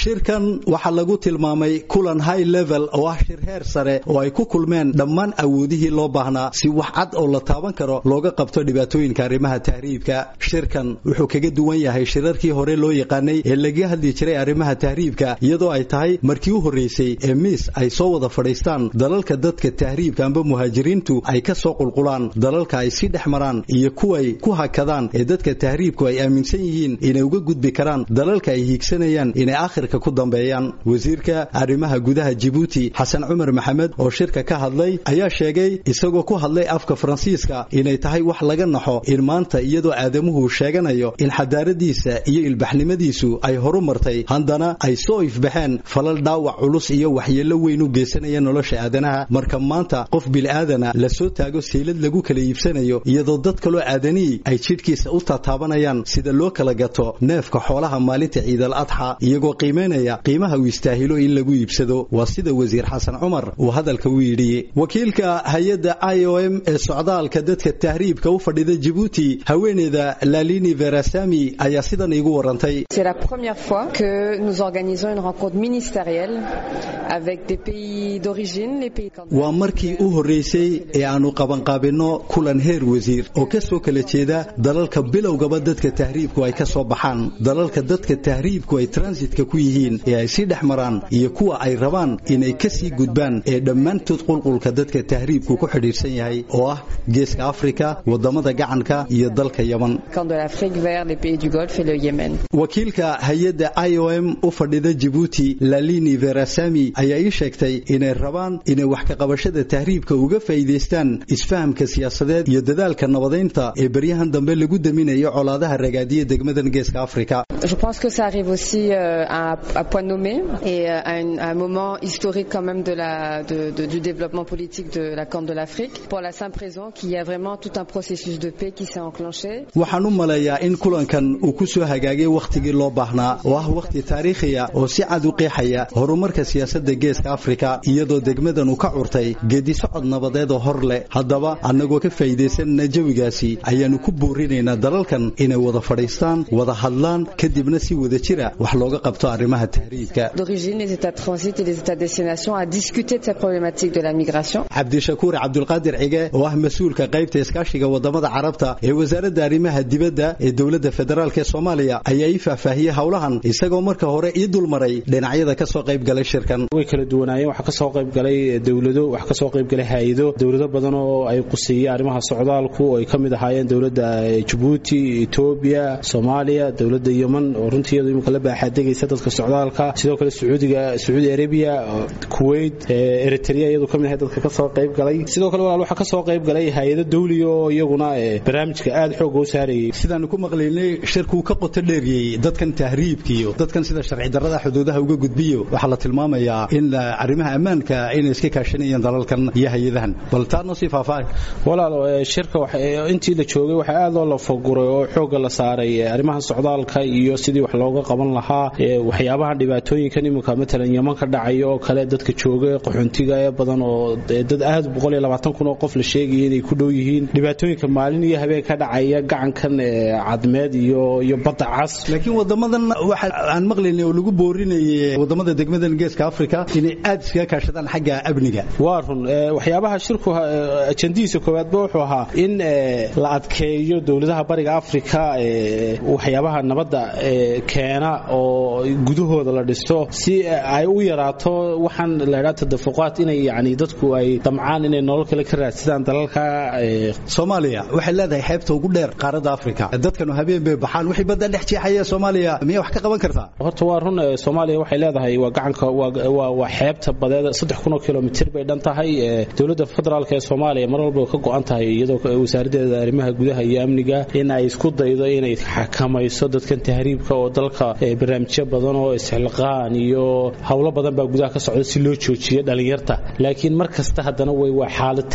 shirkan waxaa lagu tilmaamay kulan high level oo ah shir heer sare oo ay ku kulmeen dhammaan awoodihii loo baahnaa si wax cad oo la taaban karo looga qabto dhibaatooyinka arrimaha tahriibka shirkan wuxuu kaga duwan yahay shirarkii hore loo yaqaanay ee laga hadli jiray arrimaha tahriibka iyadoo ay tahay markii u horreysay ee miis ay soo wada fadhiistaan dalalka dadka tahriibka amba muhaajiriintu ay ka soo qulqulaan dalalka ay si dhex maraan iyo kuway ku hakadaan ee dadka tahriibku ay aaminsan yihiin inay uga gudbi karaan dalalka ay hiigsanayaan inay aakhirka ku dambeeyaan wasiirka arrimaha gudaha jibuuti xasan cumar maxamed oo shirka ka hadlay ayaa sheegay isagoo ku hadlay afka faransiiska inay tahay wax laga naxo in maanta iyadoo aadamuhu sheeganayo in xadaaradiisa iyo ilbaxnimadiisu ay horu martay haddana ay soo ifbaxeen falal dhaawac culus iyo waxyeello weyn u geysanaya nolosha aadanaha marka maanta qof bil'aadana la soo taago seylad lagu kala iibsanayo iyadoo dad kaloo aadanihii ay jidhkiisa u tataabanayaan sida loo kala gato neefka xoolaha maalinta ciidal adxa iyagoo qiimaynaya qiimaha uu istaahilo in lagu iibsado waa sida wasiir xasan cumar uu hadalka u yidhi wakiilka hay-adda i o m ee socdaalka dadka tahriibka u fadhida jibuuti haweeneyda lalini verasami ayaa sidan iigu warantay C'est la première fois que nous organisons une rencontre ministérielle avec des pays d'origine, les pays candidats. waa markii u horreysay ee aanu qabanqaabinno kulan heer wasiir oo ka soo kala jeeda dalalka bilowgaba dadka tahriibku ay ka soo baxaan dalalka dadka tahriibku ay transitka ku yihiin ee ay sii dhex maraan iyo kuwa ay rabaan inay ka sii gudbaan ee dhammaantood qulqulka dadka tahriibku ku xidhiidhsan yahay oo ah geeska afrika waddamada gacanka iyo dalka yaman Camp de l'Afrique vers les pays du Golfe et le Yémen. wakiilka hay-adda i o m u fadhida jibuuti lalini verasami ayaa ii sheegtay inay rabaan inay wax ka qabashada tahriibka uga faa'iidaystaan isfahamka siyaasadeed iyo dadaalka nabadaynta ee beryahan dambe lagu daminayo colaadaha ragaadiya degmadan geeska afrika Je pense que ça arrive aussi euh, à, à point nommé et euh, à, une- à un moment historique quand même de la, de, de- du développement politique de la Corne de l'Afrique pour la simple raison qu'il y a vraiment tout un processus de paix qui s'est enclenché. waxaan u maleeyaa in kulankan uu ku soo hagaagay wakhtigii loo baahnaa oo ah wakhti taariikhiya oo si cad u qeexaya horumarka siyaasadda geeska afrika iyadoo degmadan uu ka curtay geedisocod nabadeed oo hor leh haddaba annagoo ka faa'iidaysanana jawigaasi ayaannu ku boorinaynaa dalalkan inay wada fadhiistaan wada hadlaan kadibna si wada jira wax looga qabto arrimaha tahriibka D'origine, les États de transit et les États de destination à discuter de cette problématique de la migration. cabdishakuur cabdulqaadir cige oo ah mas-uulka qaybta iskaashiga wadamada carabta ee wasaaradda arrimaha dibadda ee dowladda federaalk ee soomaaliya ayaa ii faahfaahiyey howlahan isagoo marka hore ii dulmaray dhinacyada ka soo qayb galay shirkan way kala duwanaayeen waxaa ka soo qayb galay dowlado waxaa ka soo qayb galay hay-ado dowlado badan oo ay quseeyeen arrimaha socdaalku oo ay ka mid ahaayeen dowladda Djibouti Ethiopia Soomaaliya dowladda Yemen oo runtii iyadu imika la baaxaadegaysa dadka socdaalka sidoo kale Sacuudiga Saudi Arabia Kuwait eh, Eritrea iyadu ka mid ahayd dadka ka soo qayb galay sidoo kale walaal waxaa ka soo qayb galay hay-ado dawli oo iyaguna eh, barnaamijka aad xoog u saarayay sidaanu ku maqlaynay shirkuu ka qoto dheeriyey dadkan tahriibkiyo dadkan sida sharci darrada xuduudaha uga gudbiyo waxaa la tilmaamayaa in la- arrimaha ammaanka inay iska kaashanayeen dalalkan iyo hay-adahan bal taa noo sii faahfaahay walaal eh, shirka waxa- eh, intii la joogay waxaa aad loo lafaguray oo xooga la saaray eh, arrimaha socdaalka iyo sidii wax looga qaban lahaa eh, waxyaabaha dhibaatooyinkan iminka matalan yaman ka dhacaya oo kale dadka jooga qaxoontiga ee badan oo eh, dad aad boqol iyo labaatan kun oo qof la sheegaya inay ku dhow yihiin dhibaatooyinka maalin iyo habeen ka dhacaya gacankan eh, cadmeed iyo iyo badda cas laakiin wadamadan waxa aan maqlaynay oo lagu boorinayay wadamada degmadan geeska afrika inay aad iskaga kaashadaan xagga amniga waa run eh, waxyaabaha shirku eh, ajandihiisa koowaadba wuxuu ahaa in eh, la adkeeyo dowladaha bariga afrika eh, waxyaabaha nabadda eh, keena oo gudahooda la dhisto si eh, ay u yaraato waxaan la idhaha tadafuqaad inay yani dadku ay damcaan inay nolol kale ka raadsadaan dalalka eh, soomaaliya waxay leedahay xeebta ugu dheer qaaradda afrika dadkanu habeen bay baxaan wixii badda dhex jeexaya soomaaliya miyaa wax ka qaban kartaa horta waa run eh, soomaaliya waxay leedahay waa gacanka waa- waa waa xeebta badeed saddex kun oo kilomitir bay dhan tahay eh, dowladda federaalk ee soomaaliya mar walba ka go-an tahay iyadoo ka- wasaaraddeeda arrimaha gudaha iyo amniga in ay isku daydo inay xakamayso dadkan tahriibka oo dalka eh, barnaamijyo badan oo isxilqaan iyo howlo badan baa gudaha ka socda si loo joojiyo dhalinyarta laakiin mar kasta haddana way waa xaalad taagan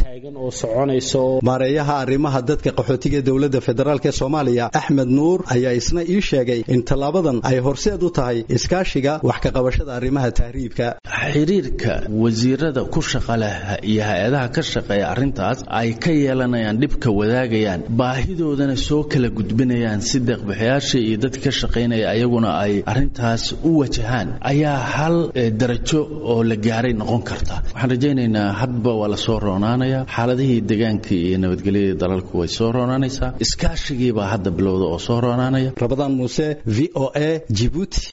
oo soconaysa oo maareeyaha arrimaha dadka qaxootiga dowladda federaalk ee soomaaliya axmed nuur ayaa isna ii sheegay in tallaabadan ay horseed u tahay iskaashiga wax ka qabashada arrimaha tahriibka xiriirka wasiirada ku shaqa leh iyo hay-adaha ka shaqeeya arrintaas ay ka yeelanayaan dhibka wadaagayaan baahidoodana soo kala gudbinayaan si deeqbixiyaasha iyo dadka ka shaqaynaya ayaguna ay arrintaas u wajahaan ayaa hal darajo oo la gaaray noqon karta waxaan rajaynaynaa hadba waa la soo roonaanaya xaaladihii deegaanka iyo nabadgelyada dalalku way soo roonaanaysaa iskaashigiibaa hadda bilowda oo soo roonaanaya rabadaan muuse v o a jibuuti